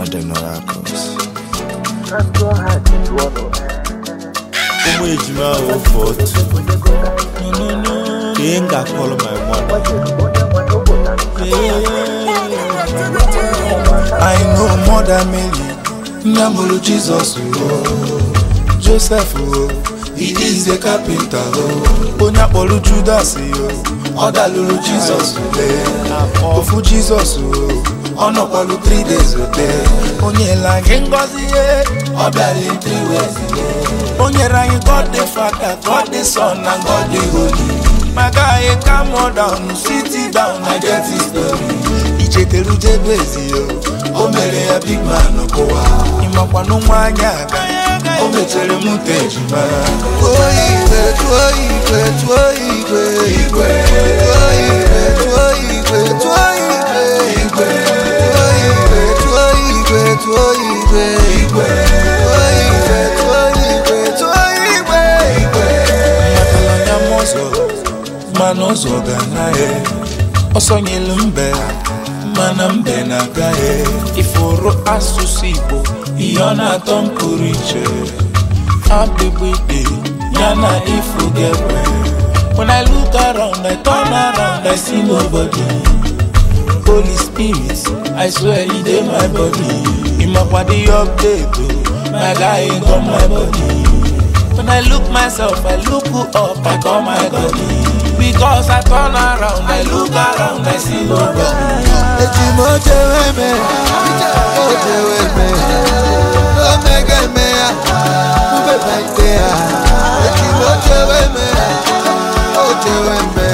Modern Oracles. ụmụ ejima ofe otu ka ị ga-akọrọ my mother I know Mother Mary, nne mụrụ Jizọs o. Joseph o, he is a carpenter o. Onye akpọrọ Judas o, ọ dalụrụ Jizọs ule. Ofu Jizọs o, ọ nọkwalụ 3 days ote. Onye ele anyị ngọzi ye, ọ bịara in three ways ye. O nyere anyị God the Father, God the Son and God the Holy. My guy, calm down, sit down, I get his story. Ichetere ujebezi yo, o mere ya big man kụwa. Ịmakwanụ nwa anya aga, o mechere m nte ejima. Tụọ igwe, tụọ igwe, tụọ igwe, igwe. Tụọ igwe, tụọ igwe, tụọ igwe, igwe. Tụọ igwe, tụọ igwe, tụọ igwe, igwe. Tụọ igwe, tụọ igwe, tụọ igwe, igwe. Makala anya m ọzọ, mana ụzọ ga-anaghị. Ọsọ nyelu mbe, mana mbe na-agaghị. Ifuru asụsụ Igbo, ihe ọ na-atọ m pụrụ iche. Abịgbide, ya na ifu ga-ekwe. When I look around, I turn around, I see nobody. Holy Spirit, I swear he dey my body. Imakwa the update, oh, my guy ain't on my body. When I look myself, I look up, I call my body. Because I turn around, I look around, I see nobody. Eji m ochewe eme, ochewe eme. Omega eme ya, ubeba ite ya. Eji m ochewe eme, ochewe eme.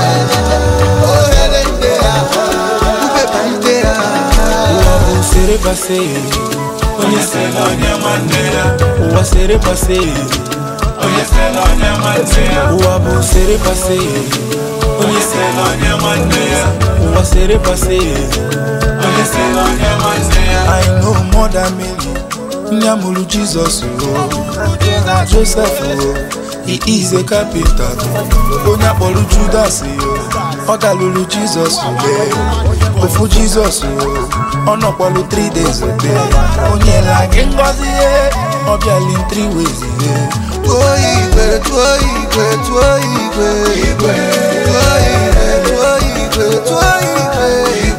Ohere ite ya, ubeba ite ya. Ụwa bụ sere pase, onye se na onye nwanne ya. Ụwa sere pase, onye se na onye nwanne ya. Ụwa bụ sere pase, onye se na onye nwanne ya. Ụwa sere pase, onye se na onye nwanne ya. I know Mother Mary, nne mụrụ Jizọs o. Joseph o, he is a carpenter. Onye akpọrọ Judas o, ọ dalụrụ Jizọs ule. Ofu Jizọs o, ọ nọkwalụ 3 days ote. Onye la gị ngọzi ye, ọ bịala in 3 ways ye. Tụọ igwe, tụọ igwe, tụọ igwe, igwe. Tụọ igwe, tụọ igwe, tụọ igwe, igwe.